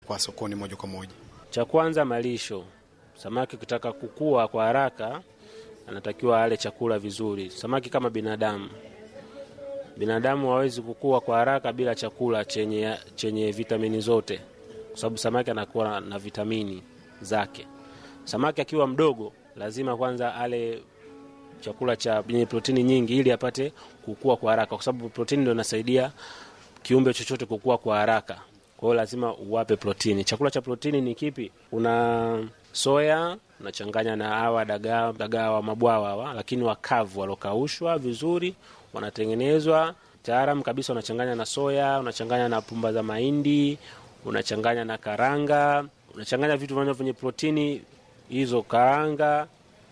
kupelekwa sokoni moja kwa moja? Cha kwanza malisho. Samaki ukitaka kukua kwa haraka, anatakiwa ale chakula vizuri. Samaki kama binadamu, binadamu hawezi kukua kwa haraka bila chakula chenye, chenye vitamini zote, kwa sababu samaki anakuwa na vitamini zake. Samaki akiwa mdogo, lazima kwanza ale chakula cha yenye protini nyingi ili apate kukua kwa haraka, kwa sababu protini ndio inasaidia kiumbe chochote kukua kwa haraka. Kwa hiyo lazima uwape protini. Chakula cha protini ni kipi? Una soya unachanganya na hawa dagaa, dagaa wa mabwawa hawa, lakini wakavu walokaushwa vizuri, wanatengenezwa taalam kabisa. Unachanganya na soya, unachanganya na pumba za mahindi, unachanganya na karanga, unachanganya vitu vinavyo vyenye protini hizo, karanga,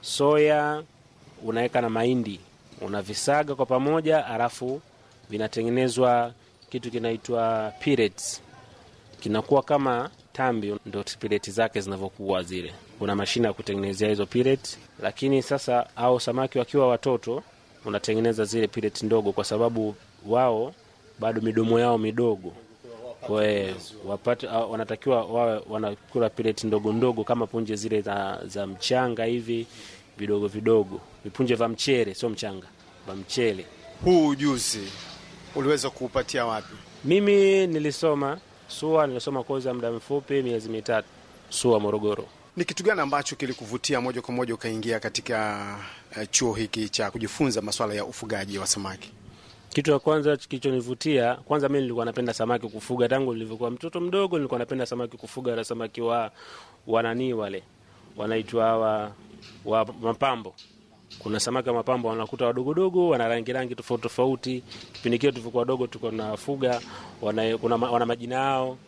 soya, unaweka na mahindi, unavisaga kwa pamoja, alafu vinatengenezwa kitu kinaitwa pellets kinakuwa kama tambi, ndo pellet zake zinavyokuwa zile. Kuna mashine ya kutengenezea hizo pellet, lakini sasa au samaki wakiwa watoto unatengeneza zile pellet ndogo, kwa sababu wao bado midomo yao midogo, kwa wapate wanatakiwa wawe wanakula pellet ndogo ndogo kama punje zile za, za mchanga hivi vidogo vidogo, vipunje vya mchele, sio mchanga, vya mchele. Huu ujuzi uliweza kuupatia wapi? Mimi nilisoma SUA, nilisoma kozi ya muda mfupi miezi mitatu SUA Morogoro. Ni kitu gani ambacho kilikuvutia moja kwa moja ukaingia katika uh, chuo hiki cha kujifunza masuala ya ufugaji wa samaki? Kitu cha kwanza kilichonivutia, kwanza mimi nilikuwa napenda samaki kufuga tangu nilivyokuwa mtoto mdogo, nilikuwa napenda samaki kufuga, na samaki wa wananii wale wanaitwa wa, wa mapambo kuna samaki wa mapambo wanakuta wadogodogo, wana rangi rangi tofauti tofauti. Kipindi kile tulivyokuwa wadogo, tuko nafuga wana, kuna, wana majina yao.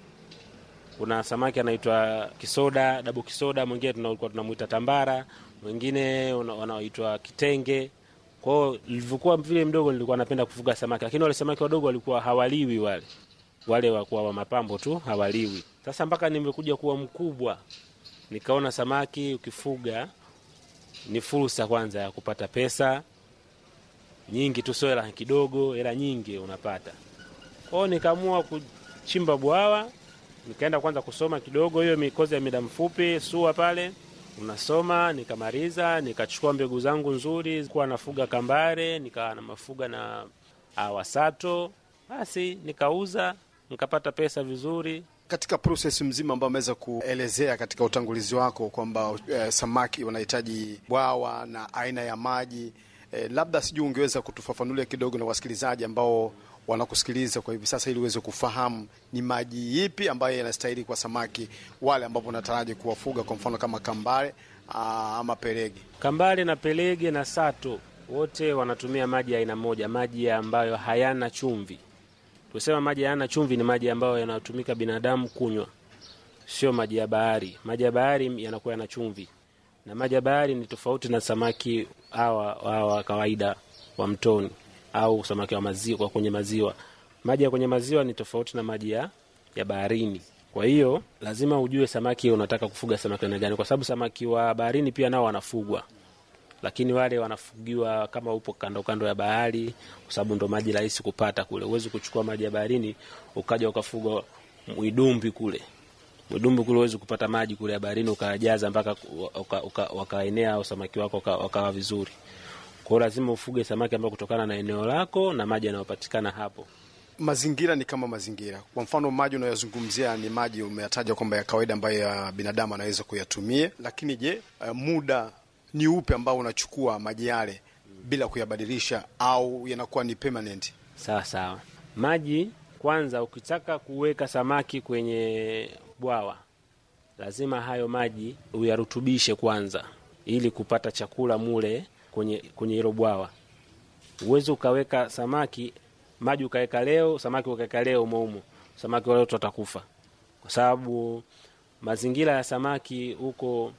Kuna samaki anaitwa kisoda, dabu kisoda, mwingine tulikuwa tunamwita tambara, mwingine wanaoitwa kitenge. Kwa hiyo nilivyokuwa vile mdogo, nilikuwa napenda kufuga samaki, lakini wale samaki wadogo walikuwa hawaliwi, wale wale wakuwa wa mapambo tu hawaliwi. Sasa mpaka nimekuja kuwa mkubwa, nikaona samaki ukifuga ni fursa kwanza ya kupata pesa nyingi tu, sio hela kidogo, hela nyingi unapata. Kwa hiyo nikaamua kuchimba bwawa, nikaenda kwanza kusoma kidogo, hiyo mikozi ya muda mfupi SUA pale unasoma, nikamaliza, nikachukua mbegu zangu nzuri, kuwa nafuga kambare, nikawa na mafuga na awasato, basi nikauza, nikapata pesa vizuri katika proses mzima ambayo ameweza kuelezea katika utangulizi wako kwamba e, samaki wanahitaji bwawa na aina ya maji e, labda sijui ungeweza kutufafanulia kidogo na wasikilizaji ambao wanakusikiliza kwa hivi sasa, ili uweze kufahamu ni maji ipi ambayo yanastahili kwa samaki wale ambapo unataraji kuwafuga, kwa mfano kama kambare aa, ama pelege. Kambare na pelege na sato wote wanatumia maji ya aina moja, maji ambayo hayana chumvi. Tusema maji hayana chumvi ni maji ambayo yanatumika binadamu kunywa, sio maji ya bahari. Maji ya bahari yanakuwa yana chumvi, na maji ya bahari ni tofauti na samaki hawa wa kawaida wa mtoni au samaki wa maziwa, kwenye maziwa. Maji ya kwenye maziwa ni tofauti na maji ya, ya baharini. Kwa hiyo lazima ujue samaki unataka kufuga samaki aina gani, kwa sababu samaki wa baharini pia nao wanafugwa lakini wale wanafugiwa kama upo kando kando ya bahari, kwa sababu ndo maji rahisi kupata kule. Huwezi kuchukua maji ya baharini ukaja ukafuga mwidumbi kule. Mwidumbi kule huwezi kupata maji kule ya baharini ukajaza mpaka wakaenea au samaki wako wakawa vizuri. Kwa hiyo lazima ufuge samaki ambao kutokana na eneo lako na maji yanayopatikana hapo. Mazingira ni kama mazingira. Kwa mfano, maji unayozungumzia ni maji umeyataja kwamba ya kawaida ambayo ya binadamu anaweza kuyatumia, lakini je, uh, muda ni upe ambao unachukua maji yale bila kuyabadilisha au yanakuwa ni permanent? Sawa sawa. Maji kwanza, ukitaka kuweka samaki kwenye bwawa, lazima hayo maji uyarutubishe kwanza, ili kupata chakula mule kwenye kwenye hilo bwawa. Uwezi ukaweka samaki maji ukaweka leo samaki ukaweka leo umoumo, samaki wale wote watakufa, kwa sababu mazingira ya samaki huko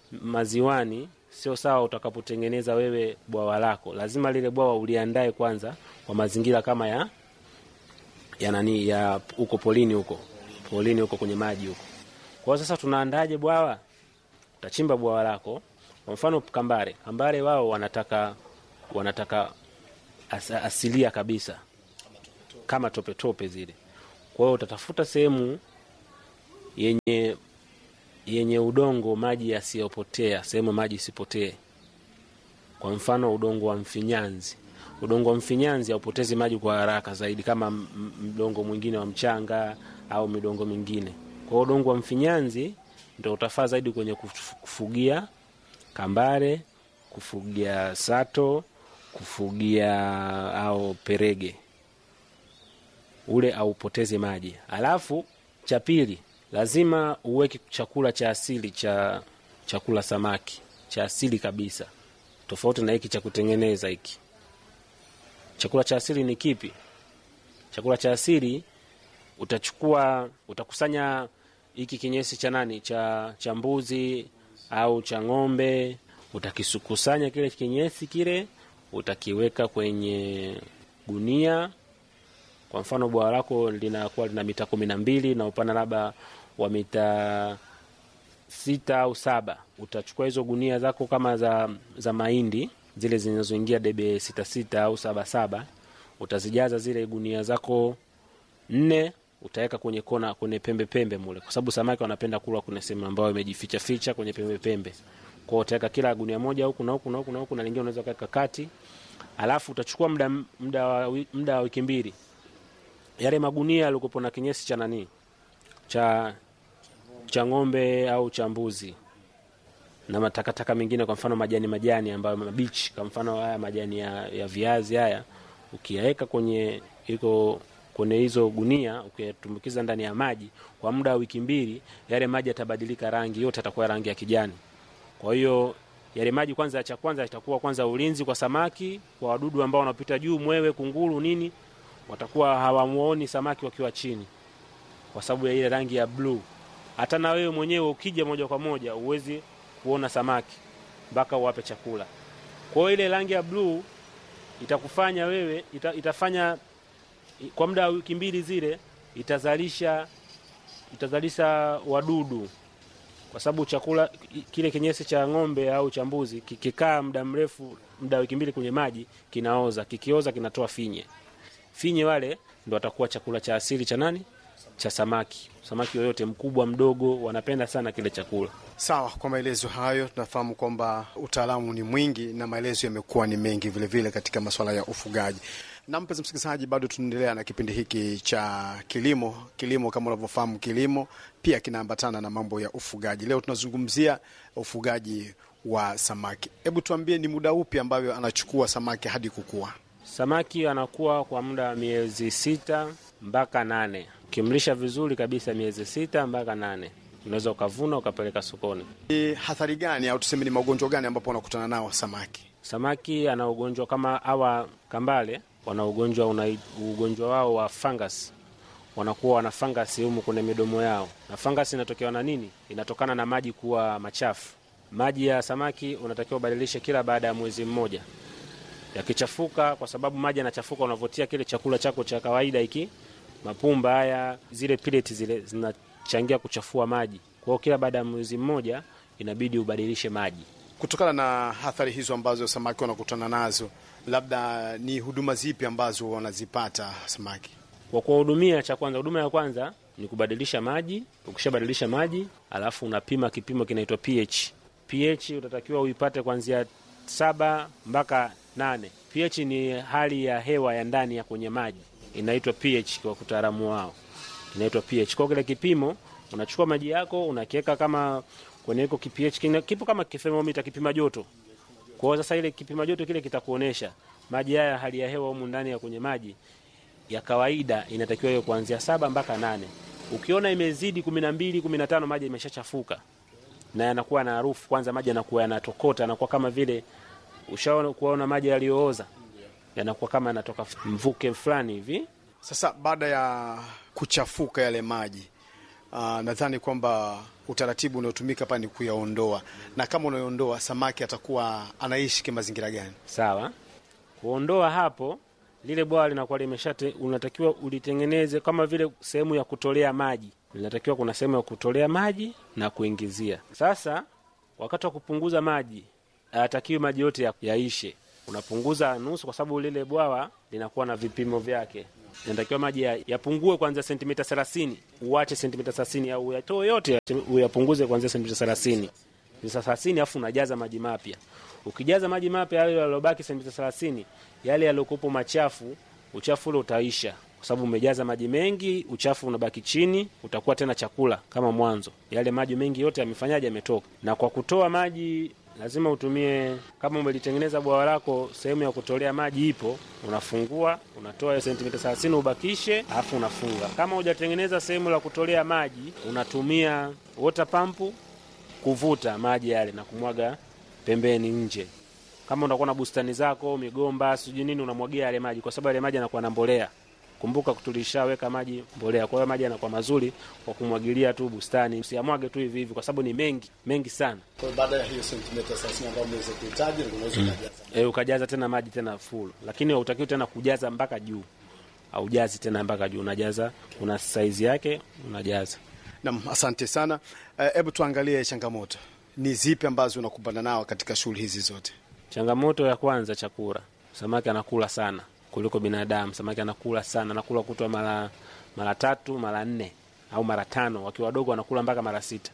maziwani sio sawa. Utakapotengeneza wewe bwawa lako, lazima lile bwawa uliandae kwanza kwa mazingira kama ya ya nani ya huko polini, huko polini, huko kwenye maji huko. Kwa sasa tunaandaje bwawa? Utachimba bwawa lako, kwa mfano kambare. Kambare wao wanataka wanataka as, asilia kabisa kama tope tope zile. Kwa hiyo utatafuta sehemu yenye yenye udongo maji yasiyopotea, sehemu maji isipotee. Kwa mfano udongo wa mfinyanzi. Udongo wa mfinyanzi haupotezi maji kwa haraka zaidi kama m- m- mdongo mwingine wa mchanga au midongo mingine. Kwa hiyo udongo wa mfinyanzi ndio utafaa zaidi kwenye kuf- kufugia kambare, kufugia sato, kufugia au perege ule aupoteze maji. Alafu cha pili, lazima uweke chakula cha asili cha chakula samaki cha asili kabisa, tofauti na hiki cha kutengeneza hiki. Chakula cha asili ni kipi? Chakula cha asili utachukua, utakusanya hiki kinyesi cha nani, cha cha mbuzi au cha ng'ombe, utakikusanya kile kinyesi kile, utakiweka kwenye gunia kwa mfano bwawa lako linakuwa lina mita kumi na mbili na upana labda wa mita sita au saba utachukua hizo gunia zako kama za, za mahindi zile zinazoingia debe sita sita au saba saba utazijaza zile gunia zako nne utaweka kwenye kona kwenye pembe pembe mule kwa sababu samaki wanapenda kula kwenye sehemu ambayo imejificha ficha kwenye pembe pembe kwao utaweka kila gunia moja huku na huku na huku na huku na lingine unaweza kaweka kati alafu utachukua muda muda wa wi- muda wa wiki mbili yale magunia yalikopo na kinyesi cha nani cha cha ng'ombe au cha mbuzi na matakataka mengine, kwa mfano majani majani ambayo mabichi, kwa mfano haya majani ya, ya viazi haya, ukiyaweka kwenye iko kwenye hizo gunia, ukiyatumbukiza ndani ya maji kwa muda wa wiki mbili, yale maji yatabadilika rangi, yote yatakuwa rangi ya kijani. Kwa hiyo yale maji kwanza, cha kwanza itakuwa kwanza ulinzi kwa samaki, kwa wadudu ambao wanapita juu, mwewe, kunguru, nini, watakuwa hawamuoni samaki wakiwa chini, kwa sababu ya ile rangi ya bluu. Hata na wewe mwenyewe ukija moja kwa moja uwezi kuona samaki mpaka uwape chakula. Kwa hiyo ile rangi ya bluu itakufanya wewe ita, itafanya kwa muda wa wiki mbili zile itazalisha itazalisha wadudu kwa sababu chakula kile kinyesi cha ng'ombe au cha mbuzi kikikaa muda mrefu, muda wa wiki mbili kwenye maji kinaoza. Kikioza kinatoa finye. Finye wale ndo watakuwa chakula cha asili cha nani? Cha samaki. Samaki yoyote mkubwa mdogo, wanapenda sana kile chakula. Sawa, kwa maelezo hayo tunafahamu kwamba utaalamu ni mwingi na maelezo yamekuwa ni mengi vilevile vile katika masuala ya ufugaji. Na mpenzi msikilizaji, bado tunaendelea na kipindi hiki cha kilimo. Kilimo kama unavyofahamu, kilimo pia kinaambatana na mambo ya ufugaji. Leo tunazungumzia ufugaji wa samaki. Hebu tuambie, ni muda upi ambayo anachukua samaki hadi kukua? Samaki anakuwa kwa muda wa miezi sita mpaka nane. Ukimlisha vizuri kabisa, miezi sita mpaka nane unaweza ukavuna ukapeleka sokoni. Ni hathari gani au tuseme ni magonjwa gani ambapo wanakutana nao samaki? Samaki ana ugonjwa kama hawa kambale, wana ugonjwa una ugonjwa wao wa fungus, wanakuwa wana fungus humu kwenye midomo yao, na fungus inatokewa na nini? Inatokana na maji kuwa machafu. Maji ya samaki unatakiwa ubadilishe kila baada ya mwezi mmoja. Yakichafuka, kwa sababu maji yanachafuka, unavotia kile chakula chako cha kawaida hiki, mapumba haya, zile pellets zile zinachangia kuchafua maji. Kwa hiyo kila baada ya mwezi mmoja inabidi ubadilishe maji. Kutokana na athari hizo ambazo samaki wanakutana nazo, labda ni huduma zipi ambazo wanazipata samaki? Kwa kuwahudumia, cha kwanza, huduma ya kwanza ni kubadilisha maji. Ukishabadilisha maji, alafu unapima kipimo kinaitwa pH. pH utatakiwa uipate kuanzia saba mpaka nane. pH ni hali ya hewa ya ndani ya kwenye maji, inaitwa pH kwa utaalamu wao, inaitwa pH. Kwa kile kipimo unachukua maji yako unakiweka kama kwenye iko kipH kina- kipo kama thermometer, kipima joto. Kwa hiyo sasa ile kipima joto kile kitakuonesha maji haya, hali ya hewa humu ndani ya kwenye maji ya kawaida inatakiwa hiyo kuanzia saba mpaka nane. Ukiona imezidi kumi na mbili kumi na tano maji imeshachafuka na yanakuwa na harufu. Kwanza maji yanakuwa yanatokota, yanakuwa kama vile ushaona kuona maji yaliyooza, yanakuwa kama yanatoka mvuke fulani hivi. Sasa baada ya kuchafuka yale maji uh, nadhani kwamba utaratibu unaotumika hapa ni kuyaondoa, na kama unayoondoa samaki atakuwa anaishi kimazingira gani? Sawa, kuondoa hapo, lile bwawa linakuwa limeshate, unatakiwa ulitengeneze kama vile sehemu ya kutolea maji. Linatakiwa kuna sehemu ya kutolea maji na kuingizia. Sasa wakati wa kupunguza maji, hayatakiwi maji yote ya- yaishe. Unapunguza nusu, kwa sababu lile bwawa linakuwa na vipimo vyake. inatakiwa maji ya- yapungue kuanzia sentimita 30, uache sentimita 30 au uyatoe yote uyapunguze kuanzia sentimita 30 sentimita 30, alafu unajaza maji mapya. Ukijaza maji mapya yale yaliyobaki sentimita 30, yale yaliyokuwepo machafu, uchafu ule utaisha kwa sababu umejaza maji mengi, uchafu unabaki chini, utakuwa tena chakula kama mwanzo. Yale maji mengi yote yamefanyaje? Yametoka. Na kwa kutoa maji lazima utumie, kama umelitengeneza bwawa lako, sehemu ya kutolea maji ipo, unafungua, unatoa hiyo sentimita 30 ubakishe, alafu unafunga. Kama hujatengeneza sehemu la kutolea maji, unatumia water pump kuvuta maji yale na kumwaga pembeni nje. Kama unakuwa na bustani zako, migomba, sijui nini, unamwagia yale maji, kwa sababu yale maji yanakuwa na mbolea. Kumbuka tulishaweka maji mbolea, kwa hiyo maji yanakuwa mazuri kwa kumwagilia tu bustani. Usiamwage tu hivi hivi, kwa sababu ni mengi mengi sana. Kwa hiyo baada ya hiyo sentimita 30 ambayo mnaweza kuhitaji, unaweza kujaza. E, ukajaza tena maji tena full, lakini hautakiwi tena kujaza mpaka juu, aujazi tena mpaka juu, unajaza una saizi yake unajaza. Naam, asante sana. Hebu tuangalie changamoto ni zipi ambazo unakumbana nao katika shughuli hizi zote. Changamoto ya kwanza, chakula. Samaki anakula sana kuliko binadamu. Samaki anakula sana, anakula kutwa mara mara tatu mara nne au mara tano. Wakiwa wadogo wanakula mpaka mara sita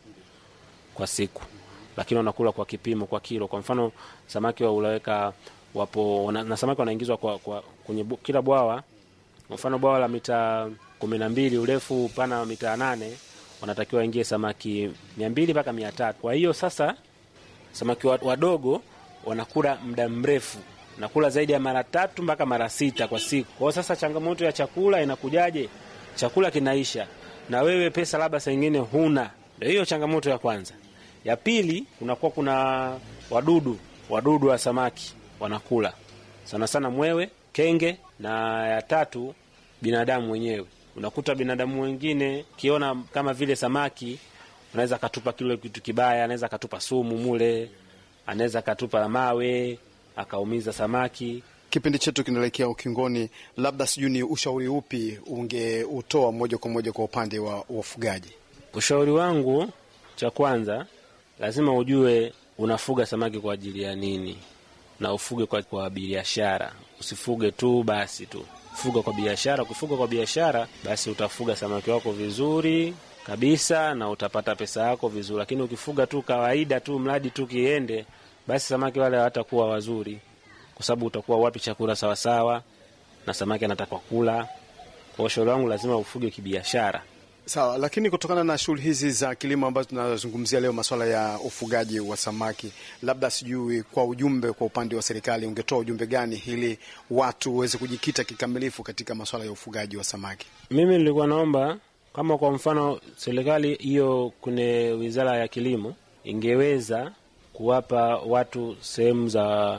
kwa siku, lakini wanakula kwa kipimo, kwa kilo. Kwa mfano samaki wa ulaweka wapo wana, na samaki wanaingizwa kwa, kwa kwenye bu, kila bwawa. Kwa mfano bwawa la mita kumi na mbili urefu upana wa mita nane wanatakiwa waingie samaki mia mbili mpaka mia tatu. Kwa hiyo sasa samaki wa- wadogo wanakula muda mrefu, nakula zaidi ya mara tatu mpaka mara sita kwa siku. Kwa hiyo sasa changamoto ya chakula inakujaje? Chakula kinaisha na wewe pesa labda saa ingine huna. Ndio hiyo changamoto ya kwanza. Ya pili, kunakuwa kuna wadudu, wadudu wa samaki wanakula sana sana mwewe, kenge, na ya tatu binadamu wenyewe. Unakuta binadamu wengine kiona kama vile samaki anaweza akatupa kile kitu kibaya, anaweza akatupa sumu mule, anaweza akatupa mawe akaumiza samaki. Kipindi chetu kinaelekea ukingoni, labda sijui ni ushauri upi ungeutoa moja kwa moja kwa upande wa wafugaji? Ushauri wangu cha kwanza, lazima ujue unafuga samaki kwa ajili ya nini, na ufuge kwa, kwa biashara. Usifuge tu basi tu, fuga kwa biashara. Ukifuga kwa biashara, basi utafuga samaki wako vizuri kabisa na utapata pesa yako vizuri, lakini ukifuga tu kawaida tu, mradi tu kiende, basi samaki wale hawatakuwa wazuri, kwa sababu utakuwa wapi chakula sawasawa, na samaki anataka kula. Kwa ushauri wangu, lazima ufuge kibiashara. Sawa, lakini kutokana na shughuli hizi za kilimo ambazo tunazungumzia leo, masuala ya ufugaji wa samaki, labda sijui kwa ujumbe, kwa upande wa serikali ungetoa ujumbe gani ili watu waweze kujikita kikamilifu katika masuala ya ufugaji wa samaki? Mimi nilikuwa naomba kama kwa mfano serikali hiyo kwenye wizara ya kilimo ingeweza kuwapa watu sehemu za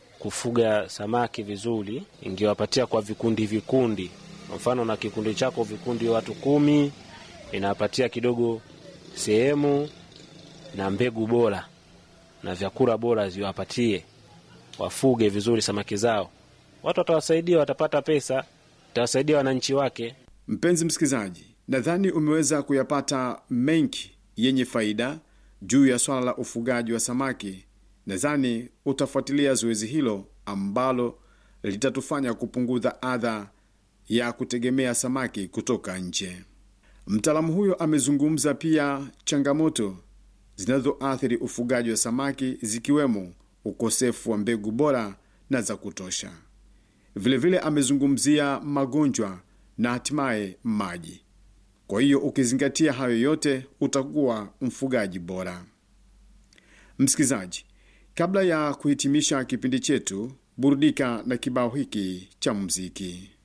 kufuga samaki vizuri, ingewapatia kwa vikundi vikundi. Kwa mfano na kikundi chako vikundi watu kumi, inawapatia kidogo sehemu na mbegu bora na vyakula bora ziwapatie, wafuge vizuri samaki zao. Watu watawasaidia, watapata pesa, itawasaidia wananchi wake. Mpenzi msikilizaji, nadhani umeweza kuyapata mengi yenye faida juu ya swala la ufugaji wa samaki. Nadhani utafuatilia zoezi hilo ambalo litatufanya kupunguza adha ya kutegemea samaki kutoka nje. Mtaalamu huyo amezungumza pia changamoto zinazoathiri ufugaji wa samaki zikiwemo ukosefu wa mbegu bora na za kutosha. Vilevile vile amezungumzia magonjwa na hatimaye maji. Kwa hiyo ukizingatia hayo yote utakuwa mfugaji bora. Msikilizaji, kabla ya kuhitimisha kipindi chetu, burudika na kibao hiki cha muziki.